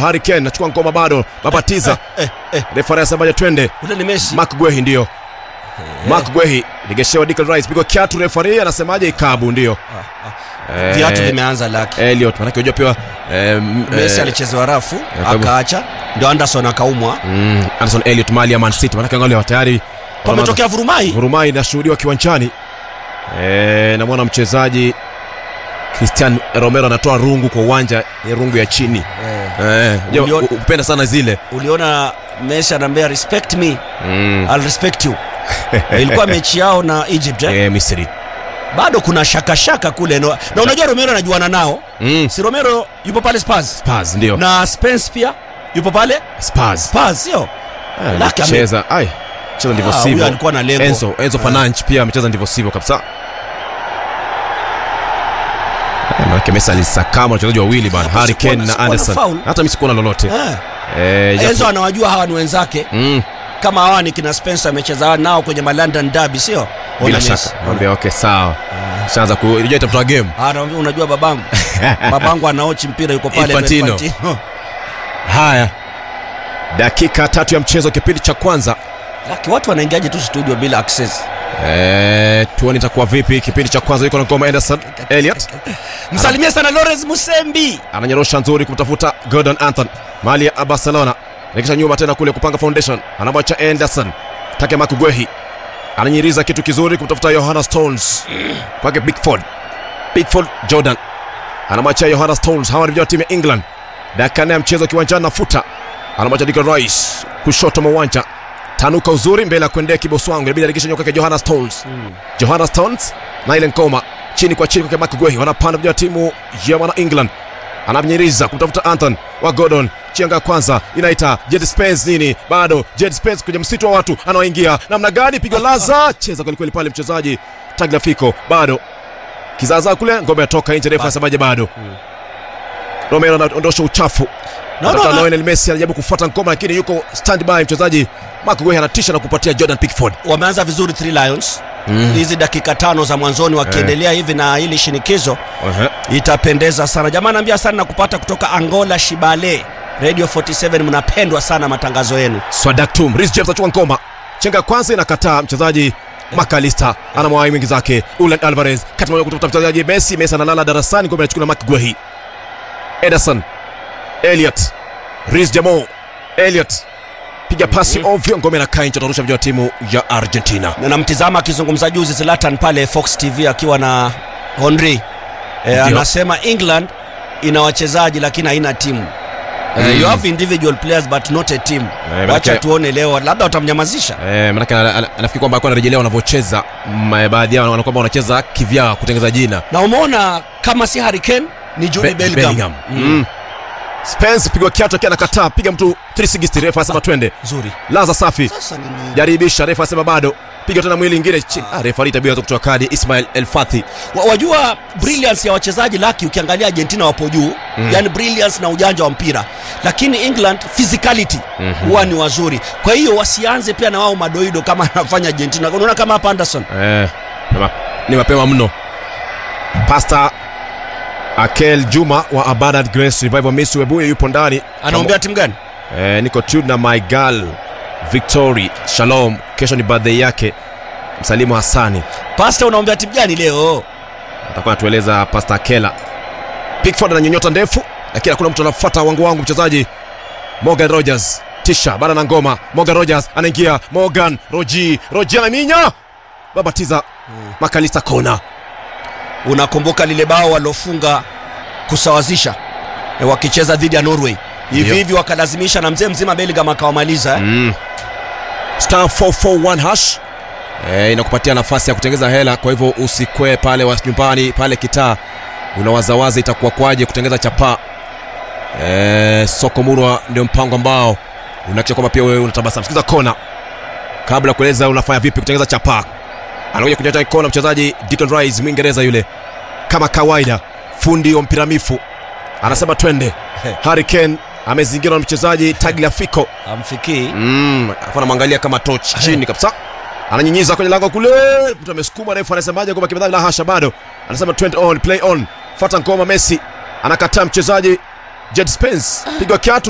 bado Harry Kane anachukua ngoma bado babatiza eh, eh, refa anasemaje twende ule ni Messi Mark Gwehi ndio Mark Gwehi regeshewa Declan Rice pigo kiatu referee anasemaje ikabu ndio Eh, viatu vimeanza laki Elliot manake unajua pia eh, m- Messi eh, alichezewa rafu kwa hivyo- akaacha ndio Anderson akaumwa mm, Anderson Elliot mali ya Man City manake angalia tayari pametokea vurumai Vurumai inashuhudiwa kiwanjani e, namwona mchezaji Christian Romero anatoa rungu kwa uwanja ya rungu ya chini Eh, e, Ulio- upenda sana zile uliona Messi anaambia respect me mm. I'll respect you ilikuwa mechi yao na Egypt eh? e, Misri bado kuna shaka shaka kule no. na unajua Romero anajuana nao mm. si Romero yupo pale Spurs Spurs ndio na Spence pia yupo pale Spurs Spurs sio Ah, Laki ame- cheza ai cheza ndivyo Ah, huyo sivyo alikuwa na lengo. Enzo Enzo Ah. Fernandes pia amecheza ndivyo sivyo kabisa Eh, Manake Messi alisakama wachezaji wawili bana Hapo Harry sikuona- Kane na sikuona Anderson foul. hata mimi sikuona lolote eh. eh, japo- Enzo anawajua hawa ni wenzake mm. kama hawa ni kina Spencer amecheza nao kwenye ma London Derby sio Ona bila Messi. shaka Mwambia, okay sawa shaanza ku unajua itafuta game Ah, anaambia unajua babangu babangu anaochi mpira yuko pale Infantino. Infantino. haya dakika tatu ya mchezo kipindi cha kwanza Laki watu wanaingiaje tu studio bila access Eh, tuone itakuwa vipi kipindi cha kwanza yuko na ngoma Anderson Elliot msalimie sana Lawrence Musembi ananyorosha nzuri kumtafuta Gordon Anton mali ya Barcelona rekisha nyuma tena kule kupanga foundation anamwacha Anderson take Makugwehi ananyiriza kitu kizuri kumtafuta Johanna Stones kwake Bigford Bigford Jordan anamwacha Johanna Stones hawa ni vijana wa timu ya England dakika nne ya mchezo kiwanjani nafuta anamwacha Declan Rice kushoto mwa uwanja tanuka uzuri mbele ya kuendea kiboswangu inabidi aregesha nyoka kwa Johanna Stones Johanna Stones na ile ngoma chini kwa chini kwa Makugwehi wanapanda vijana wa timu ya wana England anamnyiriza kumtafuta Anton wa Gordon chianga ya kwanza inaita Jed Spence nini bado Jed Spence kwenye msitu wa watu anaoingia namna gani pigo laza cheza kwelikweli pale mchezaji Tagliafico bado kizaazaa kule ngome yatoka nje refa asemaje bado Romero anaondosha uchafu No, Anataka no, no. Lionel Messi anajaribu kufuata ngoma lakini yuko standby mchezaji Marco Guehi anatisha na kupatia Jordan Pickford wameanza vizuri Three Lions hizi dakika tano za mwanzoni wakiendelea hivi na hili shinikizo itapendeza sana jamaa naambia sana na kupata kutoka Angola Shibale Radio 47 mnapendwa sana matangazo yenu Swadaktum Reece James achukua ngoma chenga ya kwanza inakataa mchezaji Makalista anamwai mwingi zake Ulan Alvarez kati moja kutafuta mchezaji Messi Messi analala darasani ngoma inachukua na Mark Guehi Ederson Elliot Reece James Elliot piga pasi ovyo ngoma inakaa nje atarusha vijana wa timu ya Argentina na namtizama akizungumza juzi Zlatan pale Fox TV akiwa na Henry e, Ndio. anasema England ina wachezaji lakini haina timu Eh, you have individual players but not a team manake- wacha tuone leo labda watamnyamazisha Eh, manake ana- ana- anafikiri kwamba alikuwa anarejelea wanavyocheza mm, baadhi yao wanaona kwamba wanacheza kivyao kutengeza jina na umeona kama si Harry Kane ni Jude Be- Bellingham, Bellingham. Mm. Spence pigwa kiatu akiwa anakataa piga mtu 360 refa asema twende nzuri laza safi sasa nini jaribisha refa asema bado piga tena mwili ingine chini ah, refa alitabia kutoa kadi Ismail El Fathi wa, wajua brilliance ya wachezaji laki ukiangalia Argentina wapo juu mm. yani brilliance na ujanja wa mpira lakini England physicality huwa ni wazuri kwa hiyo wasianze pia na wao madoido kama anafanya Argentina unaona kama hapa Anderson eh, ni ma- ni mapema mno Pasta Akel Juma wa Abundant Grace Revival Miss Webuye yupo ndani anaombea timu gani eh, niko tuned na my girl Victory Shalom kesho ni birthday yake msalimu Hassani Pasta unaombea timu gani leo atakuwa anatueleza Pasta Kela. Pickford ananyonyota ndefu, lakini hakuna mtu anafuata wangu wangu. Mchezaji Morgan Rogers tisha bana na ngoma. Morgan Rogers anaingia, Morgan Roji Roji anaminya babatiza Makalista kona. unakumbuka lile bao walofunga kusawazisha e, wakicheza dhidi ya Norway hivi Ndio. hivi wakalazimisha na mzee mzima Bellingham akawamaliza eh? Mm. Star 441 hash eh, inakupatia nafasi ya kutengeza hela. Kwa hivyo usikwe pale wa nyumbani pale kitaa, unawazawaza itakuwa kwaje kutengeza chapaa. Eh, soko murwa ndio mpango ambao unakisha kwamba pia wewe unatabasamu. Sikiza kona kabla ya kueleza unafanya vipi kutengeza chapaa. Anakuja kunyacha kona mchezaji Declan Rice Mwingereza yule, kama kawaida, fundi wa mpira mifu anasema twende. Harry Kane amezingirwa na mchezaji Tagliafico amfikii Mm, alafu anamwangalia kama torch chini kabisa ananyinyiza kwenye lango kule mtu amesukuma refu anasemaje kwamba kimedhani la hasha bado anasema 20 on play on fata ngoma messi anakataa mchezaji Jed Spence pigwa kiatu